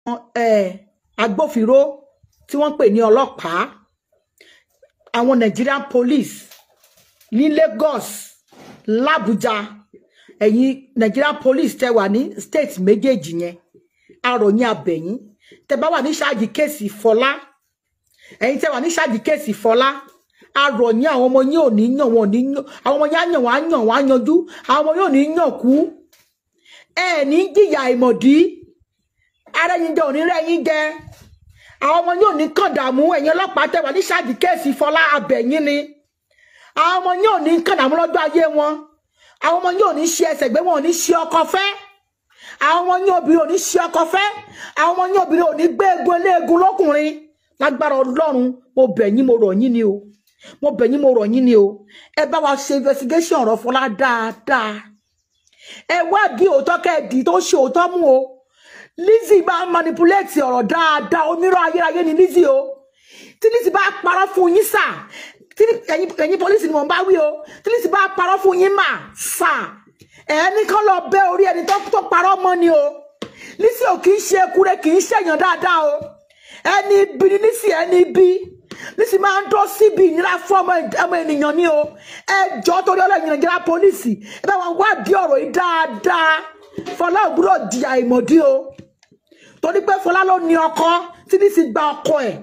eh, agbófinró tí wọ́n ń pè ní ọlọ́pàá àwọn Nigerian police ní Lagos l'Abuja ẹ̀yin Nigerian police tẹ wà ní state méjèèjì yẹn àròyìn abẹ̀yìn tẹ bá wà ní ṣáàjì kéèsì Fọlá ẹ̀yin tẹ wà ní ṣáàjì kéèsì Fọlá àròyìn àwọn ọmọ yín ò ní yàn wọn ò ní yàn àwọn ọmọ yín á yàn wọn á yàn wọn á yanjú àwọn ọmọ yín ò ní yàn kú ẹ ní jìyà ìmọ̀dí ara yín jẹ òní rẹ yín jẹ àwọn ọmọ yín ò ní kàn dààmú ẹ̀yin ọlọ́pàá tẹ wà ní ṣáàjì kéèsì Fọlá abẹ̀yìn ni àwọn ọmọ yín ò ní kàn dààmú lọ́jọ́ ayé wọn àwọn ọmọ yín ò ní ṣe ẹsẹ̀ gbé wọn ò ní ṣe ọkọ fẹ́ àwọn ọmọ yín obìnrin ò ní ṣe ọkọ fẹ́ àwọn ọmọ yín obìnrin ò ní gbé egun eléegun lọ́kùnrin lágbára Ọlọ́run mo bẹ̀ yín mo rọ̀ yín ni o mo bẹ̀ yín mo rọ̀ yín ni o ẹ bá wa ṣe investigation ọ̀rọ̀ Fọlá dáadáa ẹ wádìí òótọ́ kẹ́ẹ̀dì tó ṣe òótọ́ mú o Lizzy bá ń manipulate ọ̀rọ̀ dáadáa onírọ̀ ayérayé ni Lizzy o tí Lizzy bá parọ́ fún yín sà tí ẹ̀yin ẹ̀yin pọ́lísì ni mò ń bá wí o tí Lizzy bá parọ́ fún yín mà sà ẹni kan lọ bẹ́ orí ẹni tó tó parọ́ mọ́ ni o Lizzy ò kì í ṣe ekure kì í ṣèyàn dáadáa o ẹni ibi ni Lizzy ẹni ibi Lizzy máa ń dọ́ síbi ìnira fún ọmọ ọmọ ènìyàn ni o ẹ jọ torí ọlọ́yin Nàìjíríà pọ́lísì ẹ bá wọn wádìí ọ̀rọ̀ yìí dáadáa Fọlá ò gbúdọ̀ di àìmọ̀dí o torí pé Fọlá ló ní ọkọ tí Lizzy gba ọkọ ẹ̀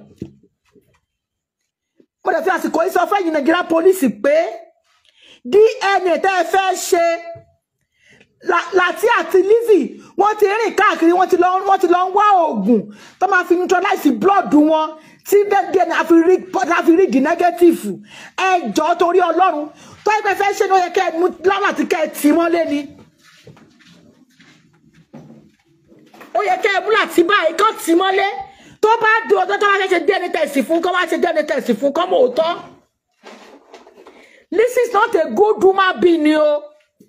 mo dẹ̀ fi àsìkò yìí sọ fẹ́yìn Nàìjíríà pọ́lísì pé DNA tẹ́ ẹ fẹ́ ṣe La- Láti àti Lizzy wọ́n ti rìn káàkiri wọ́n ti lọ wọ́n ti lọ ń wá oògùn tó máa fi neutralize blood wọn tí DNA á fi rí á fi rí di negative ẹ jọ̀ọ́ torí Ọlọ́run tó ẹgbẹ́ fẹ́ ṣe ni ó yẹ kẹ́ ẹ mú láwọn àti kẹ́ ẹ tì mọ́lé ni ó yẹ kẹ́ ẹ mú láti báyìí kọ́ tì mọ́lé tó bá di ọjọ́ tó bá fẹ́ ṣe DNA test fún kọ́ wá ṣe DNA test fún kọ́ mọ̀ òótọ́ Lizzy is not a good woman being ni o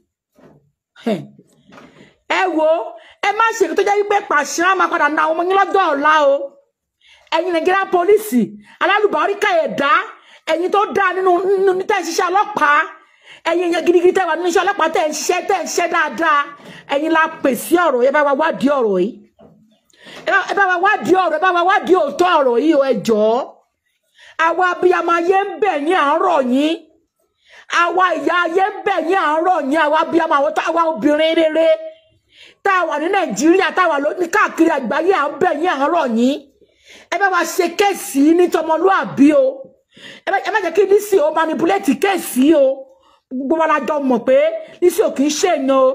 ẹ wo ẹ má ṣe tó jẹ́ wípé pàṣẹ á máa padà na àwọn ọmọ yín lọ́jọ́ ọ̀la o ẹ̀yin Nàìjíríà pólísì alálùbáríkà ẹ̀dá ẹ̀yin tó dáa nínú nínú ní tẹ̀ ń ṣiṣẹ́ ọlọ́pàá ẹ̀yin yẹn gidigidi tẹ̀ wà nínú iṣẹ́ ọlọ́pàá tẹ̀ ń ṣiṣẹ́ tẹ̀ ń ṣiṣẹ́ dáadáa ẹ̀yin la pè sí ọ̀rọ̀ yẹn bá wa wádìí ọ̀rọ̀ yìí ẹ bá- ẹ bá wa wádìí ọ̀rọ̀ ẹ bá wa wádìí òótọ́ ọ̀rọ̀ yìí o ẹ jọ̀ọ́ àwa abiyamọ ayé ń bẹ̀ yín à ń rọ̀ yín àwa ìyá ayé ń bẹ̀ yín à ń rọ̀ yín àwa abiyamọ àwọn tá- àwa obìnrin rere tá a wà ní nàìjíríà tá a wà lóní káàkiri àgbáyé à ń bẹ̀ yín à ń rọ̀ yín ẹ bá wa ṣe kéèsì ní tọmọlúàbí o ẹ má- ẹ má jẹ́ kí Lizzy o manipulate kéèsì o gbogbo wa la jọ mọ̀ pé Lizzy ò kì í ṣèyàn o.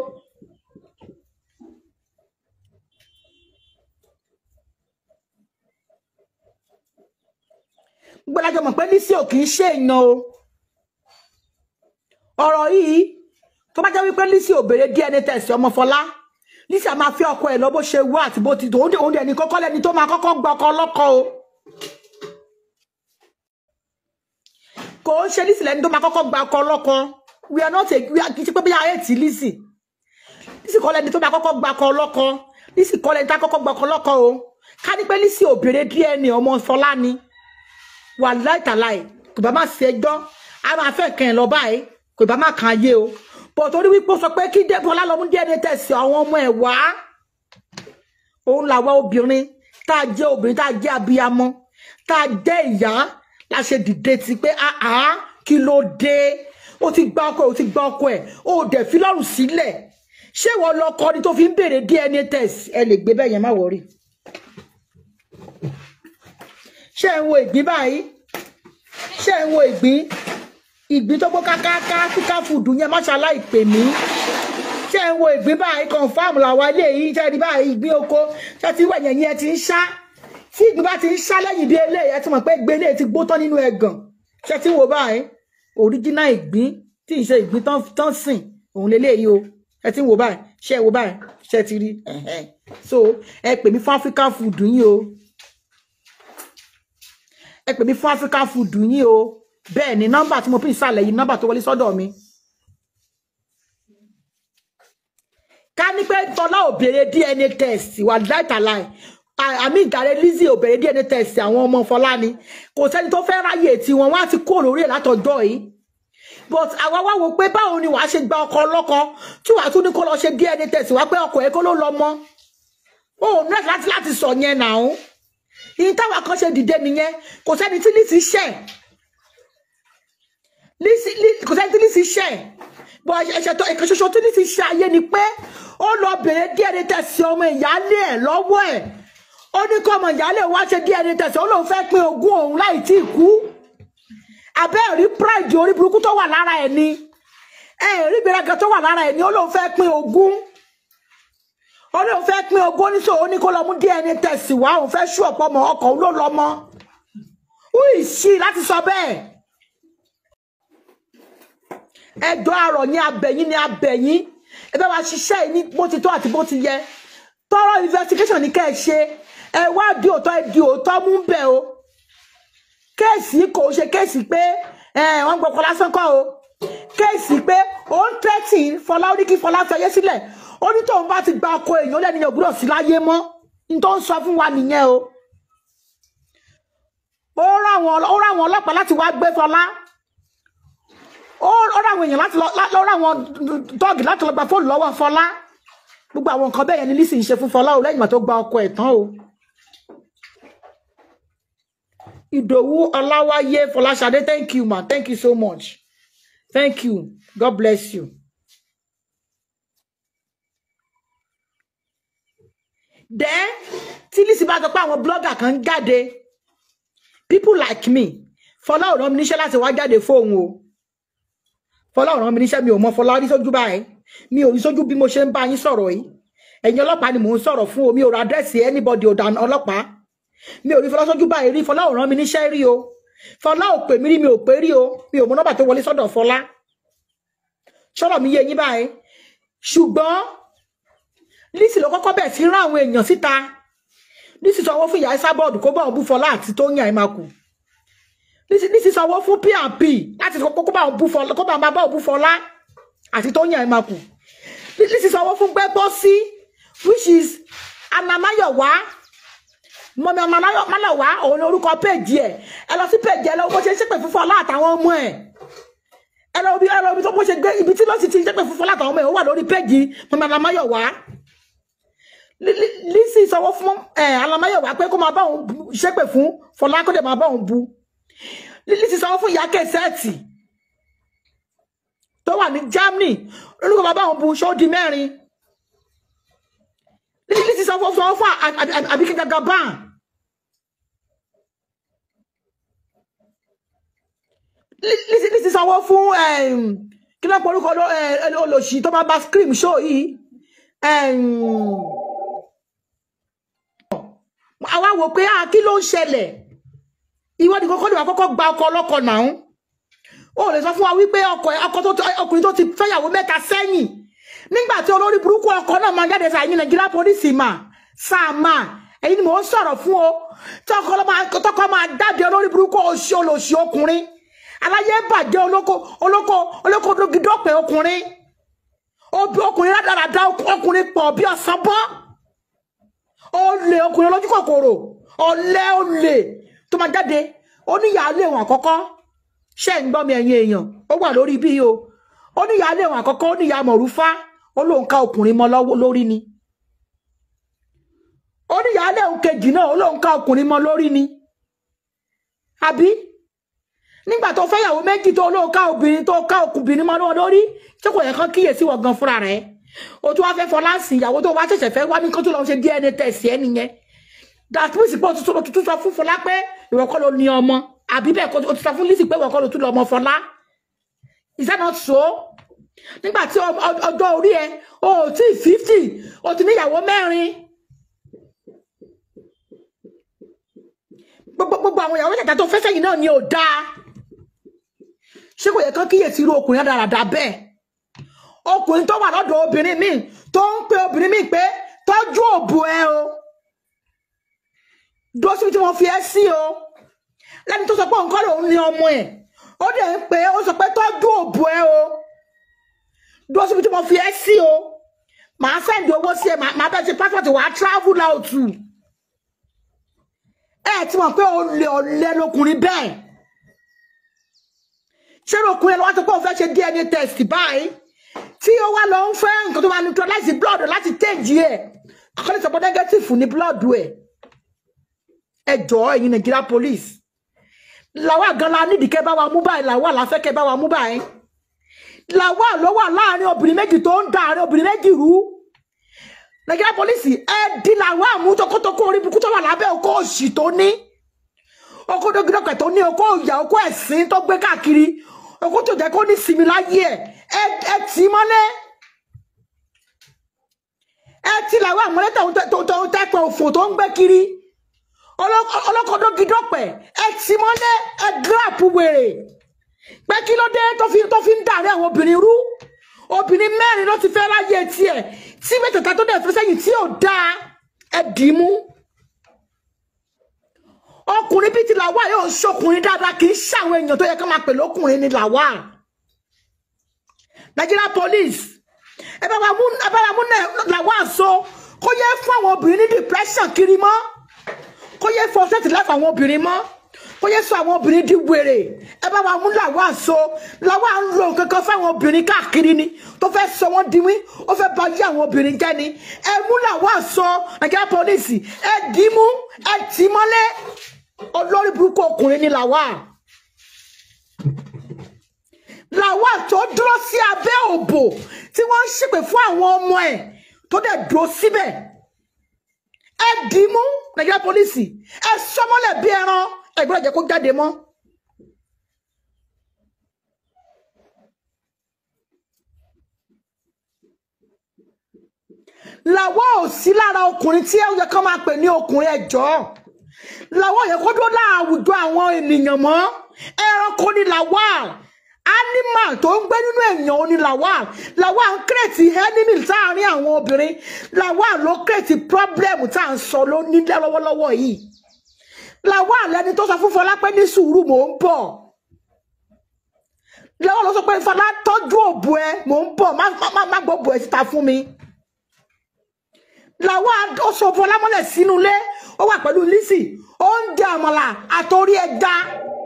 gbogbo la jọ mọ̀ pé Lizzy ò kì í ṣèyàn o ọ̀rọ̀ yìí tó bá jẹ́ wípé Lizzy ò béèrè DNA test ọmọ Fọlá Lizzy a máa fi ọkọ ẹ̀ lọ bó ṣe wú àti bó ti tó òun dẹ̀ ní kọ́kọ́ lẹ́ni tó máa kọ́kọ́ gba ọkọ ọlọ́kọ o kò ń ṣe Lizzy lẹ́ni tó máa kọ́kọ́ gba ọkọ ọlọ́kọ we are not a we are kì í ṣe pé bí ayé tí Lizzy Lizzy kọ́ lẹ́ni tó máa kọ́kọ́ gba ọkọ ọlọ́kọ Lizzy kọ́ lẹ́ni tó máa kọ́kọ́ gba ọkọ ọlọ́kọ o ká ní pé Lizzy ò béèrè DNA ọmọ Fọlá ni wà láìtàláì kò bá má ṣe ẹjọ́ a máa fẹ́ kàn ẹ́ lọ báyìí kò bá má kàn ayé o bọ̀ torí wípé ó sọ pé kí Débọ́lá lọ mú DNA test àwọn ọmọ ẹ̀ wá òun làwa obìnrin tá a jẹ́ obìnrin tá a jẹ́ abiyamọ tá a jẹ́ ìyá la ṣe dìde ti pé àá kí ló dé ó ti gba ọkọ ẹ̀ ó ti gba ọkọ ẹ̀ ó dẹ̀ fi lọ́rùn sílẹ̀ ṣé ìwọ lọkọ ni tó fi ń béèrè DNA test ẹ lè gbé bẹ́ẹ̀ yẹn má wọrí ṣé ẹ ń wo ìgbín báyìí ṣé ẹ ń wo ìgbín ìgbín tó gbó kákáká kíká fùdù yẹn má ṣaláì pè mí ṣé ẹ ń wo ìgbín báyìí confam làwọn ilé yìí ṣe rí báyìí ìgbín oko ṣé ti wẹ̀ yẹn yẹn ti ń ṣá tí ìgbín bá ti ń ṣá lẹ́yìn bí eléyìí ẹ ti mọ̀ pé gbélé ti gbó tán nínú ẹ̀gàn ṣé ti wo báyìí original ìgbín tí ì ṣe ìgbín tán tán sìn òun lélẹ́yìí o ẹ ti ń wo báyìí ṣé ẹ wo báyìí ṣé ti rí ẹ̀hẹ́n. so ẹ pè mí fún African food yín o ẹ pè mí fún African food yín o bẹ́ẹ̀ ni nọ́mbà tí mo pín ìsàlẹ̀ yìí nọ́mbà tó wọlé sọ́dọ̀ mi. ká ní pé Fọlá ò béèrè DNA test wà láìtàláì àmì ìdàrẹ Lizzy ò béèrè DNA test àwọn ọmọ Fọlá ni kò sẹ́ni tó fẹ́ ráyè tí wọn wọ́n á ti kó lórí ẹ̀ látọjọ́ yìí but àwa wá wo pé báwo ni wàá ṣe gba ọkọ ọlọ́kọ tí wàá tún ní kó lọ ṣe DNA test wá pé ọkọ ẹ̀ kó ló lọ mọ́ ó ní láti láti sọ yẹn náà ìyìn táwa kan ṣe dìde nìyẹn kò sẹ́ni tí Lizzy ṣẹ̀ Lizzy- Lizzy- kò sẹ́ni tí Lizzy ṣẹ̀ bọ́ ẹ̀ṣẹ̀ tó ẹ̀kan ṣoṣo tí Lizzy ṣe ayé ni pé ó lọ bèrè DNA test ọmọ ìyáálé ẹ̀ lọ́wọ́ ẹ̀ ó ní kọ́ ọmọ ìyáálé wá ṣe DNA test ó lóun fẹ́ pín ogún òun láì tí ì kú abẹ́ rí pride orí burúkú tó wà lára ẹ̀ ni ẹ̀ rí ìgbéraga tó wà lára ẹ̀ ni ó lóun fẹ́ pín ogún ó lóun fẹ́ pín ogún oníṣòwò ó ní kó lọ mú DNA test wá òun fẹ́ ṣú ọ̀pọ̀ ọmọ ọkọ̀ òun ló lọ mọ́ ó ìṣí láti sọ bẹ́ẹ̀ ẹjọ́ àrọ̀ ní abẹ̀yìn ní abẹ̀yìn ẹ bá wa ṣiṣẹ́ yìí ní bó ti tó àti bó ti yẹ tọrọ investigation ní kẹ́ ẹ ṣe ẹ wá di òótọ́ ẹ di òótọ́ mú bẹ̀ o kéèsì kò ṣe kéèsì pé ẹ, wọ́n gbọ́kọ lásán kọ́ o kéèsì pé ó ń tẹ́tì fọlá ó ní kí fọlá fẹyẹ sílẹ̀ ó ní tóun bá ti gba ọkọ èèyàn lẹ́ni yẹn ògbúdọ̀ sí láyé mọ́ ní tó ń sọ fún wa nìyẹn o ó rán àwọn ó rán àwọn ọlọ́pàá láti wá gbé fọlá ó ó rán àwọn èèyàn láti lọ lá- ó rán àwọn dọ́ọ̀gì láti lọ gba fóònù lọ́wọ́ fọlá gbogbo àwọn nǹkan bẹ́ẹ̀ yẹn ni Lizzy ń ṣe fún fọlá o lẹ́yìn ìgbà tó gba ọkọ ẹ̀ tán o. Ìdòwú Ọláwáyé Fọláṣadé thank you ma thank you so much thank you God bless you. Then tí Lizzy bá sọ pé àwọn blogger kan ń jáde people like me Fọlá ò rán mi níṣẹ́ láti wá jáde fóun o Fọlá ò rán mi níṣẹ́ mi ò mọ Fọlá rí sójú báyìí mi ò rí sójú bí mo ṣe ń bá yín sọ̀rọ̀ yìí ẹ̀yin ọlọ́pàá ni mò ń sọ̀rọ̀ fún o mi ò ra àdírẹ́sì anybody ò dàn ọlọ́pàá mi ò rí Fọlá sójú báyìí rí Fọlá ò rán mi níṣẹ́ rí o Fọlá ò pè mí rí mi ò pé rí o mi ò mọ nọ́mbà tó wọlé sọ́dọ̀ Fọlá sọ̀rọ̀ mi yé yín báyìí ṣùgbọ́n Lizzy ló kọ́kọ́ bẹ̀ sí rán àwọn èèyàn síta Lizzy sanwó fún ìyá Esabod kó bá òun bú Fọlá àti Tóyìn Àìmákù Lizzy Lizzy sanwó fún P&P láti kó kó bá òun bú Fọlá kó bá máa bá òun bú Fọlá àti Tóyìn Àìmákù Lizzy sanwó fún Gbẹ́gbọ́sí which is Anamáyọ̀wá mọ̀mí ọmọ Máyọ̀wá òun ni orúkọ péèjì ẹ̀ ẹ lọ sí péèjì ẹ lọ bó ṣe ń ṣépè fún Fọlá àtàwọn ọmọ ẹ̀ ẹ lọ bí ẹ lọ bí tó bó ṣe gbé ibi tí lọ́sì ti ṣépè fún Fọlá àtàwọn ọmọ ẹ̀ ó wà lórí péèjì mọ̀mí Anamáyọ̀wá Li- Li- Lizzy sanwó fún ẹ Anamáyọ̀wá pé kó máa bá òun bu- ṣépè fún Fọlá kó dẹ̀ máa bá òun bu Li- Lizzy sanwó fún ìyá kẹsẹ́ẹ̀tì tó wà ní Germany olùkọ́ máa bá òun bu ṣó di mẹ́rin Li- Lizzy sanwó sanwó fún À- À- À- Àbíkẹ́ Jagaban Li- Lizzy Lizzy sanwó fún em, kí ló ń porúkọ ló- ẹ, ẹ, olòṣì tó máa bá scream show yìí em, àwa wò pé ah, kí ló ń ṣẹlẹ̀ ìwọ ni kọ́kọ́ ni wàá kọ́kọ́ gba ọkọ ọlọ́kọ náà ó lè sọ fún wa wípé ọkọ ẹ- ọkọ tó tó- ọkùnrin tó ti fẹ́yàwó mẹ́ta sẹ́yìn nígbà tí olórí burúkú ọkọ náà máa jáde sáà ní nàìjíríà pólísì mà sáà mà èyí ni mò ń sọ̀rọ̀ fún o tọkọ ló máa tọkọ máa jáde olórí burúkú oṣù olóṣì ọkùnrin aláyé bàjẹ́ olóko olóko olóko dógidọ́pẹ̀ ọkùnrin Obi- ọkùnrin rádaràda ọkùnrin pọ̀ bí ọ̀sán bọ́ olè ọkùnrin olójú kòkòrò ọ̀lẹ olè tó máa jáde oníyàálé wọn àkọ́kọ́ ṣe ń gbọ́ mi ẹ̀yin èèyàn ó wà lórí bí o oníyàálé wọn àkọ́kọ́ oníyàá mọ̀rúfá ó lóun ká ọkùnrin mọ́ lọ́wọ́ lórí ni oníyàálé òun kejì náà ó lóun ká ọkùnrin mọ́ lórí ni àbí nígbà tó fẹ́yàwó méjì tó lóun ká obìnrin tó ká ọkùnrin mọ́ lọ́wọ́ lórí tí kò yẹ kán kíyèsí wọ̀ gan fúnra rẹ̀ o tún wá fẹ́ fọlá sí ìyàwó tó wá ṣẹ̀ṣẹ̀ fẹ́ wá ní kó tó lọ ṣe DNA test ẹ nìyẹn dàtúwìsì pé o tún sọ- o tún sọ fún Fọlá pé ìwọ kọ́ ló ní ọmọ àbí bẹ́ẹ̀ kọ́ o tún sọ fún Lizzy pé ìwọ kọ́ ló tún lọ ọmọ Fọlá is that not so nígbà tí ọ- ọ- ọjọ́ orí ẹ o ò tí fifty o ti níyàwó mẹ́rin gbogbo gbogbo àwọn ìyàwó mẹ́tẹ̀ẹ̀ta tó fẹ́ sẹ́yìn náà ni ò dáa ṣé kò yẹ kán kíyèsí irú ọkùnrin dáradára bẹ́ẹ̀ ọkùnrin tó wà lọ́dọ̀ obìnrin míì tó ń pe obìnrin míì pé tọ́jú òbò ẹ o dúró síbi tí wọ́n fi ẹ́ sí o lẹ́ni tó sọ pé nǹkan lòun ní ọmọ ẹ̀ ó dẹ̀ ń pè é ó sọ pé tọ́jú òbò ẹ o dúró síbi tí wọ́n fi ẹ́ sí o màá sẹ́ndì owó sí ẹ màá bẹ́ẹ̀ ṣe passport wàá travel out ẹ ti mọ̀ pé olè ọ̀lẹ lọkùnrin bẹ́ẹ̀ ṣé lọkùnrin lọ́wọ́ tó pé òun fẹ́ ṣe DNA test báyìí tí ó wá lọ ń fẹ́ nǹkan tó máa neutralize blood láti change ẹ̀ àkọlé sọ pé negative ní blood ẹ̀ ẹ jọ̀ọ́ ẹ̀yin Nigeria police làwa gan la nídìí kẹ́ bá wa mú báyìí làwa la fẹ́ kẹ́ bá wa mú báyìí làwa ló wà láàrin obìnrin méjì tó ń da àárín obìnrin méjì rú Nigeria police ẹ di làwa mú tọkọtọkọ orí burúkú tó wà lábẹ́ okó òṣì tó ní okó dókítà tó ní okó ìyà okó ẹ̀sìn tó gbé káàkiri okó tó jẹ́ kó ní sinmi láyé ẹ̀ ẹ tì í mọ́lẹ̀ ẹ ti làwọn àmọ́lẹ́ tó ń tẹ́pẹ́ òfò tó ń gbé kiri ọlọ́kọ̀dọ́ gidọ́pẹ̀ ẹ ti mọ́lẹ̀ ẹ gíràpù wèrè pé kí ló dé tó fi tó fi ń dàrí àwọn obìnrin rú obìnrin mẹ́rin ló ti fẹ́ láyé tiẹ̀ tí mẹ́tẹ̀ẹ̀ta tó dẹ̀ fẹ́ sẹ́yìn tí ò dáa ẹ dì í mú ọkùnrin bíi ti làwà yóò ṣọkùnrin dáadáa kì í ṣàwọn èèyàn tó yẹ ká máa pè lókùnrin ni làwà Nigeria police ẹ bá wa mú ẹ bá wa mú làwà so kó yẹ fún àwọn obìnrin ní depression kiri mọ́ kó yẹ fọ ṣẹ́ẹ̀tì láfa àwọn obìnrin mọ́ kó yẹ sọ àwọn obìnrin di wèrè ẹ bá wa mú làwa so làwa ń lo kankan fáwọn obìnrin káàkiri ni tó fẹ́ sọ wọ́n di wí ó fẹ́ bà yé àwọn obìnrin jẹ́ ni ẹ mú làwa so Nigeria police ẹ dì í mú ẹ tì í mọ́lẹ̀ olórí burúkú ọkùnrin ni làwa làwa tó dúró sí abẹ́ òbò tí wọ́n ń ṣépè fún àwọn ọmọ ẹ̀ tó dẹ̀ dúró síbẹ̀ ẹ dì í mú Nigeria police ẹ sọmọlẹ̀ bí ẹran ẹ gbọ́dọ̀ jẹ́ kó jáde mọ́. làwọn ò sí lára ọkùnrin tí ẹ yẹ kó máa pè ní ọkùnrin ẹjọ́ làwọn yẹ kó dó láàwùjọ àwọn ènìyàn mọ́ ẹranko ni làwọn animal tó ń gbé nínú èèyàn ò ní làwọn làwọn ń kírètì enemy sáàárín àwọn obìnrin làwọn ló kírètì problem tá à ń sọ ló nílẹ̀ lọ́wọ́lọ́wọ́ yìí làwọn àlẹni tó sọ fún Fọlá pé ní sùúrù mò ń bọ̀ lọ́wọ́ ló sọ pé Fọlá tọ́jú òbò ẹ mò ń bọ̀ má má má gbọ́ òbò ẹ síta fún mi làwọn ó sọ Fọlá mọ́lẹ̀ sínú ilé ó wà pẹ̀lú Lizzy ó ń jẹ àmàlà àtòrí ẹja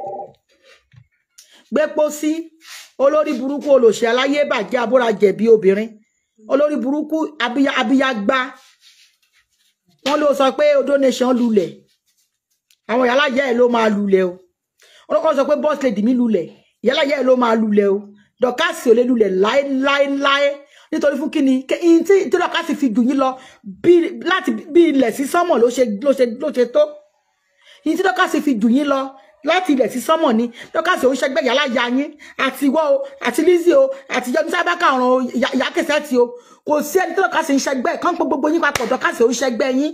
gbépo sí olórí burúkú olòṣè aláyé bàjẹ́ abúra jẹ̀bi obìnrin olórí burúkú abiya abiyagba wọn ló sọ pé odó nation lulẹ̀ àwọn ìyálàyẹ ẹ ló máa lulẹ̀ o olókọ́ sọ pé boss lady mi lulẹ̀ ìyálàyẹ ẹ ló máa lulẹ̀ o dọ̀kásì ò lè lulẹ̀ láéláéláé nítorí fún kíni kí tí tí dọ̀kásì fi jù yín lọ bí láti bí ilẹ̀ sí sánmọ̀ ló ṣe ló ṣe ló ṣe tó yín tí dọ̀kásì fi jù yín lọ láti ilẹ̀ sí sánmọ̀ ni dọ̀kásì ò ń ṣẹgbẹ́ ìyálàyà yín àti ìwọ o àti Lizzy o àti yọdún sábàkà ọ̀ràn ìyá kẹsẹ̀ ti o kò sí ẹni tí dọ̀kásì ń ṣẹgbẹ́ kán pé gbogbo yín papọ̀ dọ̀kásì ò ń ṣẹgbẹ́ yín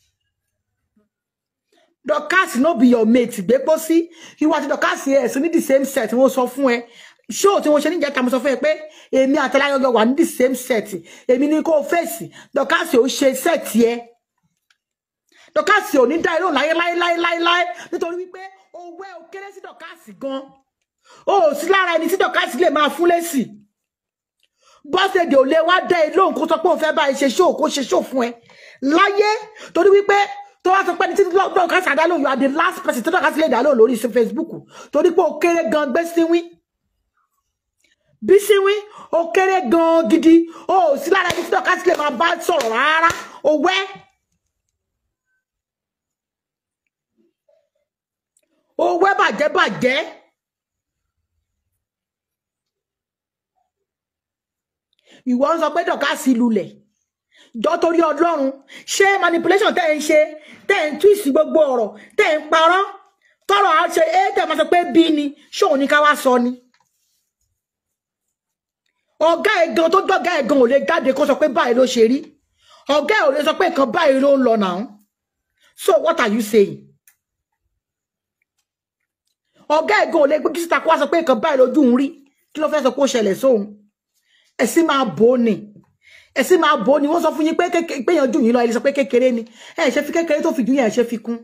Dorcas no be your mate gbé pọ́ sí ìwọ àti Dorcas ẹ̀ sí ní the same set wọ́n sọ fún ẹ ṣó tí wọ́n ṣe níjẹta mo sọ fún ẹ pé èmi àtàláyọ̀gọ̀ wà ní the same set èmi ní kó o fèsì Dorcas ò ṣe set yẹ Dorcas ò ní dá irú láyé láyé láyé láyé láyé nítorí wípé owó ẹ ò kéré sí Dorcas gan o ò sí lára ẹni tí Dorcas lè máa fún lésì bọ́sẹ̀dì ò lè wá dá ẹ lóhùn kó sọ pé òun fẹ́ bá ẹ ṣe ṣó kó ṣe ṣó fún ẹ láyé torí wípé tó wá sọ pé ní títí lọ́ọ̀ká sí àdálò you are the last person tó lọ́ọ̀ká sí lè dálò lórí Facebook torí pé ó kéré gan gbé síwín bí síwín ó kéré gan gidi ó sí lára ẹni tí lọ́ọ̀ká sí lè máa bá sọ̀rọ̀ rárá ó wẹ́ ó wẹ́ bàjẹ́ bàjẹ́ ìwọ ń sọ pé dọ̀ká sí lulẹ̀ jọ torí ọlọ́run ṣé manipulation tẹ́ ẹ̀ ń ṣe tẹ́ ẹ̀ ń twist gbogbo ọ̀rọ̀ tẹ́ ẹ̀ ń parọ́ tọrọ àṣẹ ẹ tẹ́ ẹ̀ máa sọ pé bí ni ṣóun ní ká wá sọ ni. ọ̀gá ẹ̀ gan tó dọ̀gá ẹ̀ gan ò lè jáde kó sọ pé báyìí ló ṣe rí ọ̀gá ẹ̀ ò lè sọ pé nǹkan báyìí ló ń lọ náà so what are you saying? ọ̀gá ẹ̀ gan ò lè gbé kí síta kó wá sọ pé nǹkan báyìí lójú ń rí kí ló fẹ́ sọ pé ó ṣẹlẹ̀ sóhun ẹ̀ sì máa bò ó ni ẹ sì máa bò ó ni wọ́n sọ fún yín pé péyàn jù yín lọ ẹ lè sọ pé kékeré ni ẹ ṣe fi kékeré tó fi jù yín ẹ ṣe fi kún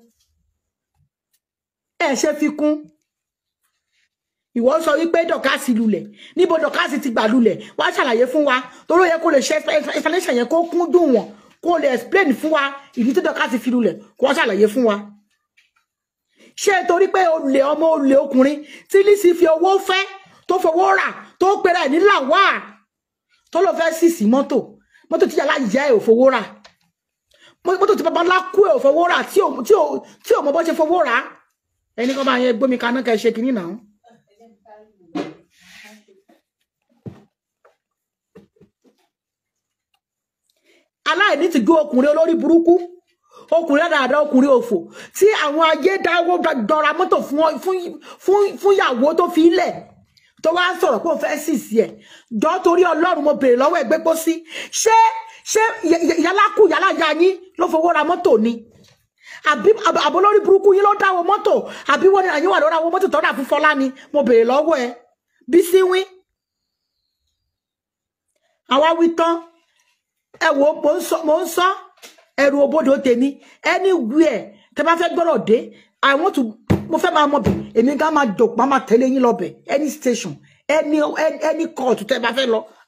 ẹ ṣe fi kún ìwọ sọ wípé dọkásì lulẹ̀ níbo dọkásì ti gbà lulẹ̀ wá ṣàlàyé fún wa torí ó yẹ kó lè ṣe explanation yẹn kó kún dùn wọn kó lè explain fún wa ìdí tí dọkásì fi lulẹ̀ kó wá ṣàlàyé fún wa ṣé torí pé olè ọmọ olè ọkùnrin tí Lizzy fi owó fẹ́ tó fowó rà tó pera ẹ̀ ní làwà tó lọ fẹ́ sì sí mọ́tò mọ́tò tí yàrá ìyá ẹ̀ ò fowó rà mọ́tò tí bàbá ńlá kú ẹ̀ ò fowó rà tí ò tí ò tí ò mọ bó ṣe fowó rà ẹni kan bá yẹn gbómi kaná kẹ́ ṣe kínní náà. aláìní ti gbé ọkùnrin olórí burúkú ọkùnrin dáadáa ọkùnrin òfò tí àwọn ayé dáwó dọra mọ́tò fún fún fún fún ìyàwó tó fi lẹ̀ tó wá ń sọ̀rọ̀ pé ó fẹ́ sì sí ẹ̀ jọ torí ọlọ́run mo béèrè lọ́wọ́ ẹgbẹ́ pọ́ sí ṣé ṣé yàlákù yàlájà yín ló fowó ra mọ́tò ni àbí àbò lórí burúkú yín ló dáwọ́ mọ́tò àbí wọ́n ní àyín wà lórí àwọn mọ́tò tọ́ra fún Fọlá ni mo béèrè lọ́wọ́ ẹ bí sí wín àwa wí tán ẹ wo mo ń sọ mo ń sọ ẹrù òbodò tèmi anywhere tẹ bá fẹ́ gbọ́rọ̀ dé i want to mo fẹ́ máa mọ̀ bẹ̀ èmi gan máa jò máa máa tẹ̀lé yín lọ bẹ̀ any station any any court tẹ bá fẹ́ lọ